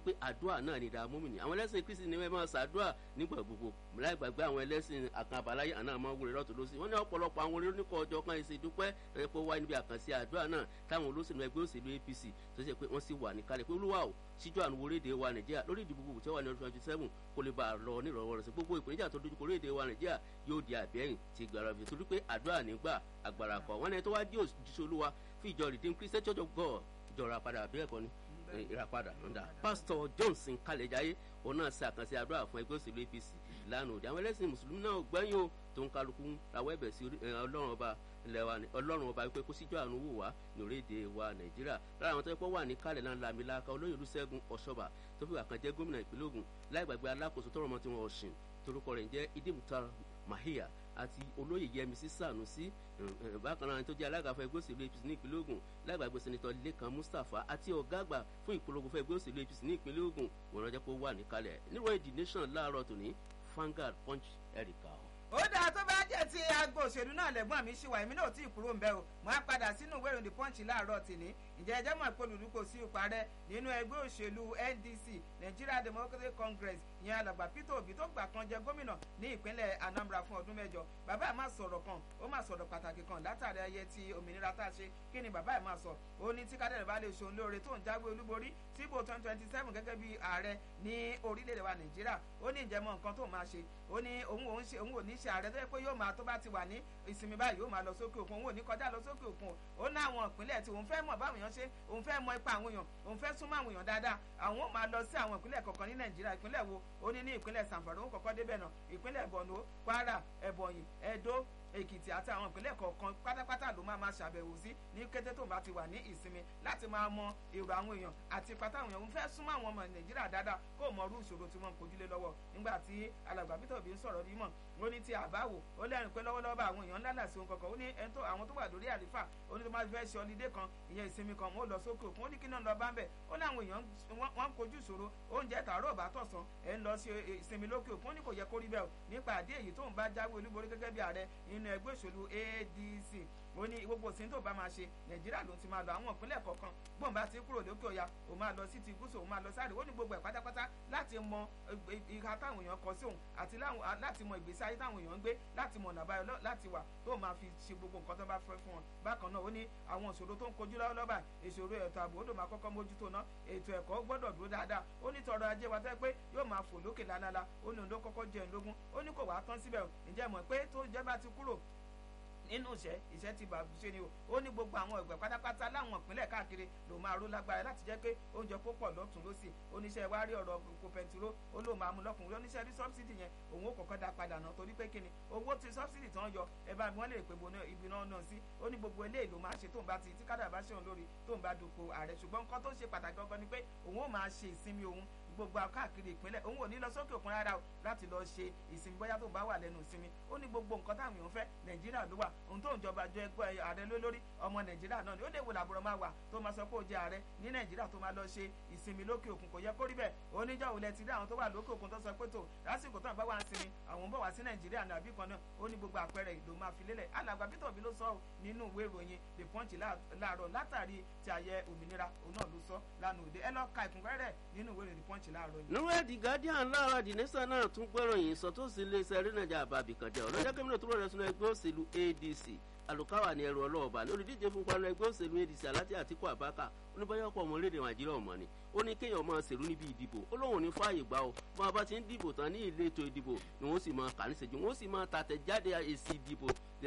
pé àdúrà náà ni ìdààmú mi ni àwọn ẹlẹ́sìn kristi ni wọ́n máa ṣàdúrà nígbà gbogbo láì gbàgbé àwọn ẹlẹ́sìn àkànbáláyé àná àmọ́ wúre lọ́tọ̀ lọ́sí wọ́n ní ọ̀pọ̀lọpọ̀ àwọn oníkọ̀ ọjọ́ kan ìṣe dúpẹ́ ẹ̀ pé wáyé níbi àkànṣe àdúrà náà táwọn olóṣèlú ẹgbẹ́ òṣèlú apc tó ṣe pé wọ́n sì wà níkàlẹ̀ pé olúwa ò síjú àánú orílẹ̀-èdè wa nàìjíríà lórí ìdìbò gbogbo tí ó wà ní ọdún twenty seven kó lè bá a lọ nírọ̀wọ́ rẹ̀ sí gbogbo ìpèníjà tó dojú kọ orílẹ̀-èdè wa nàìjíríà yóò di àbẹ́yìn ti gbàrà fi torí pé àdúrà nígbà àgbàrà kọ̀ wọ́n ní tó wá dí òjíṣẹ́ olúwa fún ìjọ redeemed christian church of god ìjọra padà àbí ẹ̀kọ́ ni ìràpadà ńdà pásítọ̀ johnson kálẹ̀jáyé òun náà ṣe àkànṣe àdúrà fún ẹgbẹ́ òṣèlú apc lánàá òde àwọn ẹlẹ́sìn mùsùlùmí náà gbẹ́yìn o tó ń kálukú rawọ́ ẹ̀bẹ̀ sí ọlọ́run ọba ilẹ̀ wa ọlọ́run ọba wípé kó síjọ́ àánú wò wá ní orílẹ̀-èdè wa nàìjíríà lára àwọn tó yẹ kó wà ní kálẹ̀ náà lamilaka olóyè olùṣègùn ọ̀ṣọ́bà tó fi wà kan jẹ́ gómìnà ìpínlẹ̀ ogun láì gbàgbé alákòóso tọrọ ọmọ tí wọn ọ̀sìn torúkọ rẹ̀ ń jẹ́ idimutar mahia àti olóyè yẹmísí sànúsí bákan náà tó jẹ́ alága fún ẹgbẹ́ òṣèlú apc ní ìpínlẹ̀ ogun lágbàgbé sẹ́nitọ́ lẹ́kan mustapha àti ọ̀gá àgbà fún ìpolongo fún ẹgbẹ́ òṣèlú apc ní ìpínlẹ̀ ogun wọn ránjẹ́ kó wà níkàlẹ̀ níròyìn the nation láàárọ̀ tòní Vanguard punch erica ó dáa tó bá jẹ́ ti agbo òṣèlú náà lẹ́gbọ́n mi ṣì wà èmi náà tí ì kúrò ń bẹ́ o mo á padà sínú ìwé ìròyìn punch láàárọ̀ tìní ǹjẹ́ ẹjẹ́ mọ̀ pé olùdókò sí ìparẹ́ nínú ẹgbẹ́ òṣèlú ndc nigeria democratic congress ìyẹn alàgbà peter obi tó gbà kan jẹ gómìnà ní ìpínlẹ̀ anambra fún ọdún mẹ́jọ bàbá ẹ̀ máa sọ̀rọ̀ kan ó máa sọ̀rọ̀ pàtàkì kan látàrí ayẹyẹ ti òmìnira tá a ṣe kí ni bàbá ẹ̀ máa sọ ó ní tí kádẹ́rẹ́ bá lè ṣòun lóore tó ń jáwé olúborí síbò twenty twenty seven gẹ́gẹ́ bí ààrẹ ní orílẹ̀-èdè wa nàìjíríà ó ní ìjẹ́mọ̀ nǹkan tó máa ṣe ó ní òun òun ṣe òun ò ní ṣe ààrẹ tó yẹ pé yóò máa tó bá ti wà ní ìsinmi báyìí yóò máa lọ sókè òkun òun ò ní kọjá lọ sókè òkun ó ní àwọn ìpínlẹ̀ tí òun fẹ́ mọ̀ báwọn èèyàn ṣe òun fẹ́ mọ ipa àwọn èèyàn òun fẹ́ súnmọ́ àwọn èèyàn dáadáa àwọn ò máa lọ sí àwọn ìpínlẹ̀ kọ̀ọ̀kan ní nàìjíríà ìpínlẹ̀ wo ó ní ní ìpínlẹ̀ sanfara òun kọ̀ọ̀kan débẹ̀ náà ìpínlẹ̀ borno kwara ebonyi edo èkìtì àti àwọn ìpínlẹ̀ kọ̀ọ̀kan pátápátá ló máa máa ṣàbẹ̀wò sí ní kété tó bá ti wà ní ìsinmi láti máa mọ èrò àwọn èèyàn àti ipa táwọn èèyàn ń fẹ́ súnmọ́ àwọn ọmọ nàìjíríà dáadáa kó mọ irú ìṣòro tí wọ́n ń kojú lé lọ́wọ́ nígbà tí alàgbà peter obi ń sọ̀rọ̀ bí mọ̀ ó ní ti àbáwò ó lẹ́rìn pé lọ́wọ́lọ́wọ́ àwọn èèyàn ńlá làṣẹ ohun kankan ó ní ẹni tó àwọn tó wà lórí àlífà ó ní tó máa fẹ́ ṣe ọlídé kan ìyẹn ìsinmi kan wọ́n lọ sókè òkun ó ní kí náà lọ bá ń bẹ̀ ó ní àwọn èèyàn wọ́n ń kojú ìṣòro oúnjẹ tààrọ̀ bá tọ̀sán ẹ̀ ń lọ sí ìsinmi lókè òkun ó ní kò yẹ kó rí bẹ́ẹ̀ o nípa àdé èyí tó ń bá jáwé olúborí gẹ́gẹ́ bí ààrẹ nínú ẹgbẹ́ òṣèlú adc ó ní gbogbo òsín tó bá máa ṣe nàìjíríà ló ti máa lọ àwọn ìpínlẹ̀ kọ̀ọ̀kan gbọ̀n bá ti kúrò lókè ọ̀yà ó máa lọ sí ti gúúsù ó máa lọ sáré ó ní gbogbo ẹ̀ pátápátá láti mọ ìhà táwọn èèyàn kọ sí òun àti láti mọ ìgbésí ayé táwọn èèyàn ń gbé láti mọ ọ̀nà àbáyọ láti wà tó máa fi ṣe gbogbo nǹkan tó bá fẹ́ fún wọn bákan náà ó ní àwọn ìṣòro tó ń kojú lọ́wọ́lọ́wọ́ ìṣòro ètò ààbò ó ló máa kọ́kọ́ mójútó ná ètò ẹ̀kọ́ gbọ́dọ̀ dúró dáadáa ó ní tọrọ ajé wa tẹ́ pé yóò máa fò lókè lálálá ó ní òun ló kọ́kọ́ jẹ́ ìlógún ó ní kò wá tán síbẹ̀ ǹjẹ́ mọ̀ pé tó jẹ́ bá ti kúrò nínú iṣẹ́ iṣẹ́ ti bàbá ṣe ni o ó ní gbogbo àwọn ẹgbẹ́ pátápátá láwọn ìpínlẹ̀ káàkiri ló máa ró lágbára láti jẹ́ pé oúnjẹ kó pọ̀ lọ́tún lọ́sì oníṣẹ́ wa rí ọ̀rọ̀ kò pẹ̀ntúró ó ló máa mú lọ́kùnrin oníṣẹ́ rí sọ́bsidì yẹn òun ó kọ́kọ́ dá padà náà torí pé kíni owó tí sọ́bsidì tán yọ ẹ bá wọn lè pè bo ibi náà náà sí ó ní gbogbo eléyìí ló máa ṣe tóun bá ti tí kádà bá ṣe òun lórí tóun bá dupò ààrẹ ṣùgbọ́n nǹkan tó ṣe pàtàkì gangan ni pé òun ó máa ṣe ìsinmi òun gbogbo káàkiri ìpínlẹ̀ òun ò ní lọ sókè òkun rárá o láti lọ ṣe ìsinmi bóyá tó bá wà lẹ́nu ìsinmi ó ní gbogbo nǹkan táwọn èèyàn fẹ́ nàìjíríà ló wà ohun tó ń jọba jọ ẹgbẹ́ ààrẹ ló lórí ọmọ nàìjíríà náà ni ó lè wò làbúrò máa wà tó máa sọ pé ó jẹ ààrẹ ní nàìjíríà tó máa lọ ṣe ìsinmi lókè òkun kò yẹ kó rí bẹ́ẹ̀ oníjọ́ òun lẹ ti rí àwọn tó wà lókè òkun tó sọ pé tó lásìkò tó ń bá wà ń sinmi àwọn ń bọ̀ wá sí nàìjíríà ní àbí kan náà ó ní gbogbo àpẹẹrẹ ìlú máa fi lélẹ̀ alàgbà peter obi ló sọ nínú ìwé ìròyìn the punch láàárọ̀ látàrí ti àyẹ òmìnira òun náà ló sọ lánàá òde ẹ lọ ka ìkúnrẹ́rẹ́ nínú ìwé ìròyìn the punch láàárọ̀ yìí the guardian lára the nation náà tún gbọ́ròyìn sọ tó sì lè ṣe ẹrínàjà àbàbì kan jẹ́ ọ̀rọ̀ jẹ́kẹ́mínà tó rọrẹ́ sínú ẹgbẹ́ òṣèlú adc àlùkáwà ní ẹrù ọlọ́ọ̀bà ní olùdíje fún panu ẹgbẹ́ òṣèlú adc aláti àtìkú àbákà oníbáyọ̀pọ̀ ọmọ orílẹ̀ nàìjíríà ọmọ ni ó ní kéèyàn máa ṣèlú níbi ìdìbò ó lóun ní fààyè gbà ó bọ́n a bá ti ń dìbò tán ní ilé ètò ìdìbò ni wọ́n sì máa kà ní ṣèjú wọ́n sì máa tàtẹ̀ jáde èsì ìdìbò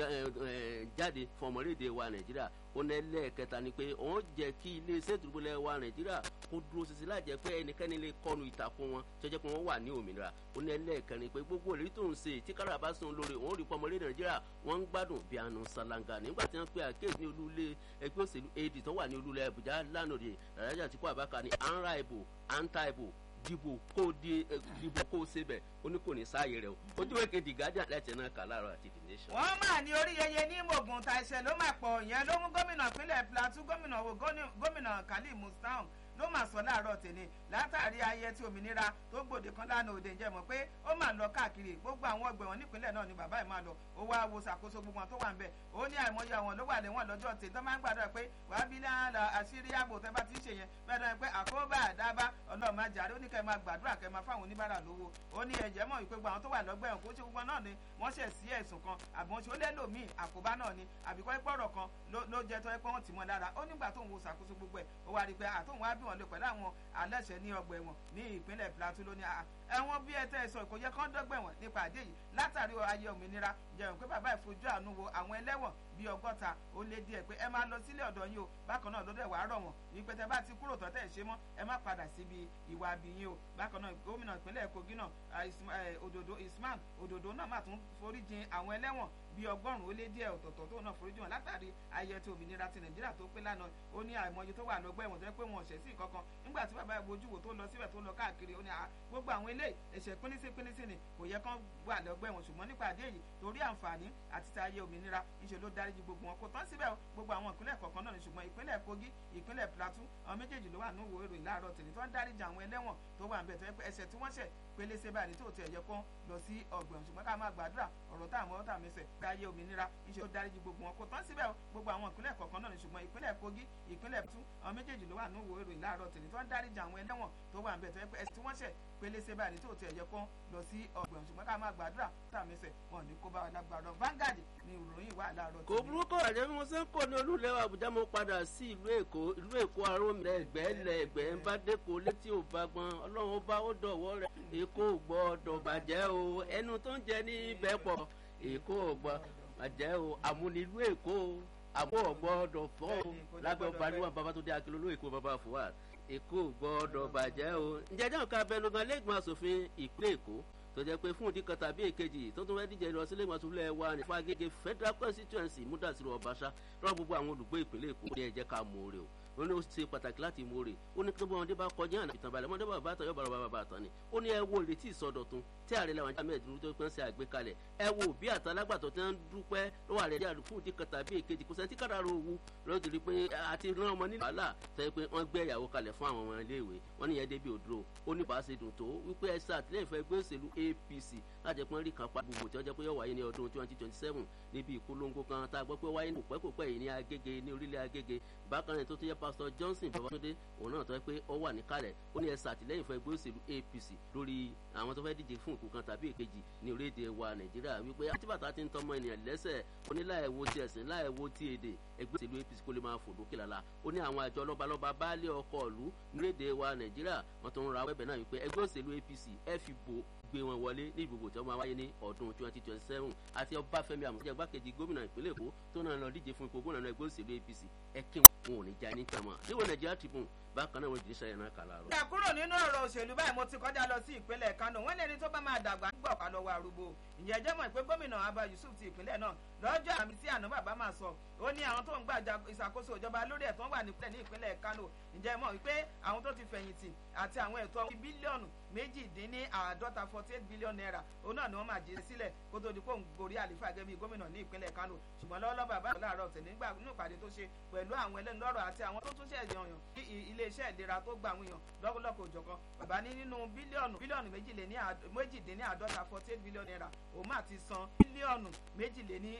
jáde fún ọmọlédè wa nàìjíríà ó ní ẹlẹ́ẹ̀kẹta ni pé òun jẹ́ kí iléeṣẹ́ ìdúrógbòlẹ̀ wa nàìjíríà kó dúró ṣinṣin láì jẹ́ pé ẹnikẹ́ni lè kọnu ìtàkùn wọn tó jẹ́ pé wọ́n wà ní òmìnira ó ní ẹlẹ́ẹ̀kẹrin pé gbogbo òlérí tó ń ṣe tí kára bá sùn lórí òun rí pọ́nmọ́lé nàìjíríà wọ́n ń gbádùn bí àánú ṣàlàngà nígbà tí wọ́n pe àkéèsí ní olúlé ẹgbẹ́ òṣèlú ad tó wà ní olúlé àbújá lánàá rè ràdájà tí kò àbáka ní à ń ra ìbò à ń ta ìbò dìbò kó di dìbò kó o sebẹ̀ ó ní kò ní sáàyè rẹ o ojú wẹ́kẹ̀ the guardian lẹ́tẹ̀ náà kà láàárọ̀ àti the nation. wọ́n máa ní orí yẹyẹ ní mògùn ta ẹsẹ̀ ló máa pọ̀ yẹn ló mú gómìnà ìpínlẹ̀ plateau gómìnà wo gómìnà khalil mustahun ló mà sọ láàárọ̀ tèmi látàrí ayẹyẹ tí òmìnira tó gbòde kan lánàá òde ǹjẹ́ mọ̀ pé ó mà lọ káàkiri gbogbo àwọn ọgbẹ̀ wọn nípínlẹ̀ náà ni bàbá ẹ̀ máa lọ ó wá wo ṣàkóso gbogbo wọn tó wà ń bẹ̀ ó ní àìmọye àwọn ló wà lẹ́wọ̀n lọ́jọ́ tè tó máa ń gbàdúrà pé wàá bí láàlà àṣírí ààbò tẹ́ bá ti ń ṣe yẹn bẹ́ẹ̀ náà pé àkóbá àdábá ọlọ́run máa jàre ó ní kẹ́ máa gbàdúrà kẹ́ máa fáwọn oníbàárà lówó ó ní ẹ̀jẹ̀ mọ̀ wípé gbogbo àwọn tó wà lọ́gbà ẹ̀wọ̀n kó ṣe gbogbo náà ni wọ́n ṣẹ̀ sí ẹ̀sùn kan àbọ̀n ṣe ó lẹ́lò míì àkóbá náà ni àbíkọ́ ìpọ̀rọ̀ kan ló jẹ́ tó ẹ pé wọ́n ti mọ́ lára ó nígbà tóun wo ṣàkóso gbogbo ẹ̀ ó wá rí i pé àtóun wá bí wọn lè pẹ̀lú àwọn aláṣẹ ní ọgbà ẹ̀wọ̀n ní ìpínlẹ̀ Plateau lónìí ẹ̀wọ̀n bí ẹ tẹ́ ẹ sọ kò yẹ kán dọ́gbà ẹ̀wọ̀n nípa àdé yìí látàrí ayé òmìnira jẹun pé bàbá ìfojú àánú wo àwọn ẹlẹ́wọ̀n bíi ọgọ́ta ó lé díẹ̀ pé ẹ máa lọ sílé ọ̀dọ̀ yín o bákan náà lọ́dọ̀ ẹ̀wà rọ̀ wọ́n wípé tẹ bá ti kúrò tọ́tẹ̀ ṣe mọ́ ẹ má padà síbi ìwà àbíyín o bákan náà gómìnà ìpínlẹ̀ Kogi náà òdòdó Isman òdòdó náà má tún foríjìn àwọn ẹlẹ́wọ̀n bíi ọgọ́rùn-ún ó lé díẹ̀ ọ̀tọ̀ọ̀tọ̀ tó náà foríjì wọn látàrí ayẹyẹ tí òmìnira ti nàìjíríà tó pé lánàá ó ní àìmọye tó wà lọ́gbà ẹ̀wọ̀n tó yẹ pé wọn ò ṣẹ̀ sí kankan nígbà tí bàbá ìbojú wò tó lọ síbẹ̀ tó lọ káàkiri ó ní gbogbo àwọn ilé ẹ̀ṣẹ̀ pínísí pínísí ni kò yẹ kán wà lọ́gbà ẹ̀wọ̀n ṣùgbọ́n nípa àdé yìí torí àǹfààní àti ti ayé òmìnira ńṣe ló dáríjì gbogbo wọn kò tán síbẹ̀ gbogbo àwọn ìpínlẹ̀ kọ̀ọ̀kan náà ni ṣùgbọ́n ìpínlẹ̀ Kogi ìpínlẹ̀ Plateau àwọn méjèèjì ló wà ní òwò èrò ìlàrọ̀ tèmi tó ń dáríjì àwọn ẹlẹ́wọ̀n tó wà ń bẹ̀ tó yẹ pé ẹ̀ṣẹ̀ tí wọ́n ṣẹ̀ pélésè báyìí tó tiẹ̀ yẹ kán lọ sí ọgbọ̀n ṣùgbọ́n ká máa gbàdúrà ọ̀rọ̀ tá àmọ́ tá àmẹ́sẹ̀ pé ayé òmìnira iṣẹ́ ó dáríjì gbogbo wọn kò tán síbẹ̀ gbogbo àwọn ìpínlẹ̀ kọ̀ọ̀kan náà ni ṣùgbọ́n ìpínlẹ̀ Kogi ìpínlẹ̀ tú àwọn méjèèjì ló wà ní òwò èrò ìlàrọ̀ tèmi tó ń dáríjì àwọn ẹlẹ́wọ̀n tó wà ń bẹ̀ tó yẹ pé ẹ̀ṣẹ̀ tí wọ́n ṣẹ̀ pélésè báyìí tó tiẹ̀ yẹ kán lọ sí ọgbọ̀n ṣùgbọ́n ká máa gbàdúrà tá àmẹ́sẹ̀ wọn ní kó bá wa lágbàdo Vanguard ni ìròyìn wà láàárọ̀ kò burúkú àjẹ́ bí mo ṣe ń kó ní olúlẹ̀ Àbújá mo padà sí ìlú Èkó ìlú Èkó arómi ẹgbẹ́ lẹ ẹgbẹ́ ń bá dẹ́kọ̀ létí ò bá gbọ́n Ọlọ́run bá ó dọ̀wọ́ rẹ̀ Èkó gbọ́dọ̀ bàjẹ́ o ẹnu tó ń jẹ ní ibẹ̀ pọ̀ Èkó gbọ́ bàjẹ́ o àmúnilú Èkó àbọ̀ gbọ́dọ̀ fọ́ o lábẹ́ ọba níwọ̀n bàbá tó dé akérò Èkó bàbá fúwà Èkó gbọ́dọ̀ bàjẹ́ o ǹjẹ́ jẹ́ nǹkan abẹnugan lẹ́gbọ̀n asòfin ìpínlẹ̀ Èkó tó jẹ́ pé fún ìdí kan tàbí èkejì tó tún fẹ́ díje lọ sílé ìmọ̀tòlẹ́ wa ní Fagége Federal Constituency Múdàsírò Ọbaṣá lọ́wọ́ gbogbo àwọn olùgbé ìpínlẹ̀ Èkó ní ẹ jẹ́ ká mọ̀ ọ́rẹ́ o ó ní ó ṣe pàtàkì láti mú rè ó ní kí ọmọdé bá kọjá àná ìtàn balẹ̀ ọmọdé bàbá àtàn yóò bára bàbá àtàn ni ó ní ẹ wo ìrètí ìsọdọ̀tun tí ààrẹ làwọn jàmẹ́ ìdúró tó pẹ́ ń ṣe àgbékalẹ̀ ẹ wo bí àtàlágbàtọ̀ tí wọ́n ń dúpẹ́ lọ́wọ́ ààrẹ díẹ̀ fún ìdí kan tàbí èkejì kò sẹ́ńtì kàdàrọ̀ owó lọ́wọ́ ti rí pé àti rán ọmọ nílẹ̀ wàhálà tó yẹ pé wọ́n gbé ìyàwó kalẹ̀ fún àwọn ọmọ iléèwé wọ́n ní yẹn débi òdúró ó ní bá a ṣe dùn tó wípé ẹ ṣàtìlẹ́yìn fún ẹgbẹ́ òṣèlú APC láti pọ́n rí kan pa gbogbo tí wọ́n jẹ́ pé yóò wáyé ní ọdún twenty twenty seven níbi ìpolongo kan tá a gbọ́ pé wáyé ní kòpẹ́kòpẹ́ yìí ní Agége ní orílẹ̀ Agége bákan náà tó tó yẹ Pastor Johnson Babátúndé òun náà tó yẹ pé ó wà níkàlẹ̀ ó ní ẹ ṣàtìlẹ́yìn fún ẹgbẹ́ òṣèlú APC lórí àwọn tó fẹ́ díje fún ìkú kan tàbí èkejì ní orílẹ̀-èdè wa Nàìjíríà wípé àtibàtà ti ń tọmọ ènìyàn lẹ́sẹ̀ ó ní láì wo ti ẹ̀sìn láì wo ti èdè ẹgbẹ́ òṣèlú APC kó lè máa fò lókè lálá ó ní àwọn àjọ lọ́balọ́ba baálé ọkọ̀ ìlú ní orílẹ̀-èdè wa Nàìjíríà wọ́n tó ń ra wẹ́bẹ̀ náà wípé ẹgbẹ́ òṣèlú APC ẹ fi bò gbé wọn wọlé ní ìgbòho tí wọn máa wáyé ní ọdún twenty twenty seven àti Ọbáfẹ́mi Àmọ̀tẹ́jẹ́ igbákejì gómìnà ìpínlẹ̀ Èkó tó náà lọ díje fún ipò gómìnà ẹgbẹ́ òṣèlú APC ẹ kí wọn ò ní já ní kàmá níwọ̀n Nàìjíríà Tribune bákan náà wọn jìnnì sẹ́yìn náà kàlà rọ. ìjà kúrò nínú ọ̀rọ̀ òṣèlú báyìí mo ti kọjá lọ sí ìpínlẹ̀ Kano wọ́n lẹ́ni tó bá máa dàgbà ń gbọ̀ ká lọ́wọ́ arúgbó ìyẹn jẹ́ mọ̀ pé gómìnà Abba Yusuf ti ìpínlẹ̀ náà lọ́jọ́ àmì tí àná bàbá máa sọ ó ní àwọn tó ń gbà ìṣàkóso ìjọba lórí ẹ̀tọ́ wà nípìnlẹ̀ ní ìpínlẹ̀ Kano ìjẹ́ mọ̀ wípé àwọn tó ti fẹ̀yìntì àti àwọn ẹ̀tọ́ bílíọ̀nù méjìdínláàádọ́ta forty eight billion naira òun náà ni wọ́n máa jẹ́ sílẹ̀ kó tó di kó ń gorí àlefa gẹ́gẹ́ bí gómìnà ní ìpínlẹ̀ Kano ṣùgbọ́n lọ́wọ́lọ́wọ́ bàbá àgbà láàárọ̀ tẹ̀ nígbà nínú ìpàdé tó ṣe pẹ̀lú àwọn ẹlẹ́nu lọ́rọ̀ àti àwọn tó tún ṣe èèyàn ní iléeṣẹ́ ìlera tó gba àwọn èèyàn lọ́kọ̀lọ́kọ̀ òjọ̀kan bàbá ní nínú bílíọ̀nù bílíọ̀nù méjìdínláàádọ́ta forty eight billion naira òun máa ti san bílíọ̀nù méjìléní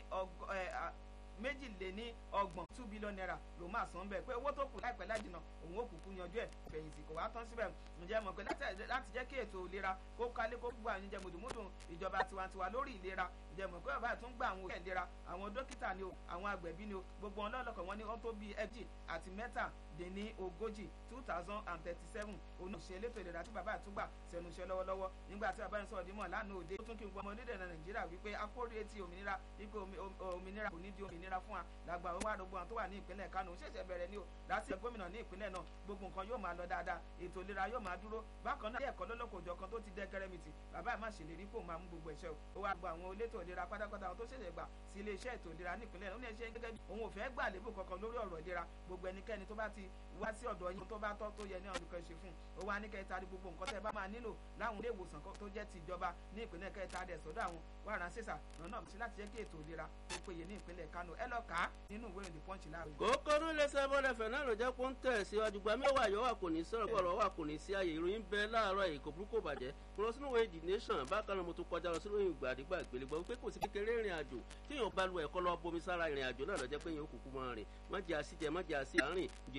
méjìléní ọgbọ̀n two billion naira ló máa san bẹ́ẹ̀ pé owó tó kù láìpẹ́ lájìnà òun ó kúkú yanjú ẹ̀ fẹ̀yìntì kò wá tán síbẹ̀ ǹjẹ́ mọ̀ pé láti jẹ́ kí ètò ìlera kó kálé kó gbọ́ àwọn ìjẹ́ mùdùmùdù ìjọba tiwantiwa lórí ìlera ǹjẹ́ mọ̀ pé bàbá àtún gba àwọn òṣìṣẹ́ ìlera àwọn dókítà ni o àwọn agbẹ̀bí ni o gbogbo wọn lọ́lọ́kọ̀ wọn ní wọ́n tó bíi ẹgbì àti mẹ́ta dín ní ogójì two thousand and thirty seven òun òṣìṣẹ́ elétò ìlera tí bàbá àtúgbà sẹ́nu iṣẹ́ lọ́wọ́lọ́wọ́ nígbà tí bàbá ń sọ̀rọ̀ dímọ̀ lánàá òde ó tún kí n gbọ́ ọmọ onídẹ̀ẹ́ nàìjíríà wípé akóre ti òmìnira wípé òmìnira kò ní di òmìnira fún wa làgbà owó àdógbò àwọn tó wà ní ìpínlẹ̀ Kánò ó ṣẹ̀ṣẹ̀ bẹ̀rẹ̀ ní o láti ẹ̀ gómìnà ní ìpínlẹ̀ náà gbogbo nǹkan yóò máa lọ dáadáa ètò ìlera yóò máa dúró bákan náà ilé ẹ̀kọ́ lọ́lọ́kọ̀ òjọ̀ kan tó ti dẹ́ kẹrẹ́mìtì bàbá ẹ̀ má ṣèlérí kó máa mú gbogbo ẹ̀ṣẹ̀ o ó wá gba àwọn elétò ìlera pátápátá àwọn tó ṣẹ̀ṣẹ̀ gbà sí ilé iṣẹ́ ètò ìlera ní ìpínlẹ̀ náà ó ní ẹṣẹ́ gẹ́gẹ́ bí òun ò fẹ́ gbà lébù kankan lórí ọ̀rọ̀ ìlera gbogbo ẹnikẹ́ni tó bá ti wá sí ọ̀dọ̀ yín tó bá tọ́ tó yẹ ní ọdún kan ṣe fún un ó wá ní kẹta rí gbogbo nǹkan tẹ́ bá máa nílò láwọn ilé ìwòsàn tó jẹ́ ti ìjọba ní ìpínlẹ̀ kẹta rẹ̀ sọ́dọ̀ àwọn wàrà ṣèṣà lọ́nà sí láti jẹ́ kí ètò ìlera tó péye ní ìpínlẹ̀ Kánò ẹ lọ kà á nínú ìwé ìròyìn punch láàárọ̀. kókóró lẹsẹ bọlẹ fẹnà ló jẹ kó ń tẹ síwájú gba mẹwàá yọ wà kò ní sọ̀rọ̀ kọrọ wà kò ní sí ààyè ìròyìn bẹ láàárọ̀ èkó burúkú bàjẹ́ mo lọ sínú ìwé the nation bákan náà mo tún kọjá lọ sínú ìwé ìgbàdígbà ìgbèlégbà wípé kò sí kékeré ìrìn àjò tíyàn bá lu ẹ̀kọ́ lọ bomi sára ìrìn àjò náà lọ jẹ́ pé yẹn ó kúkú mọ́ rìn mọ́jà sí jẹ mọ́jà sí àárín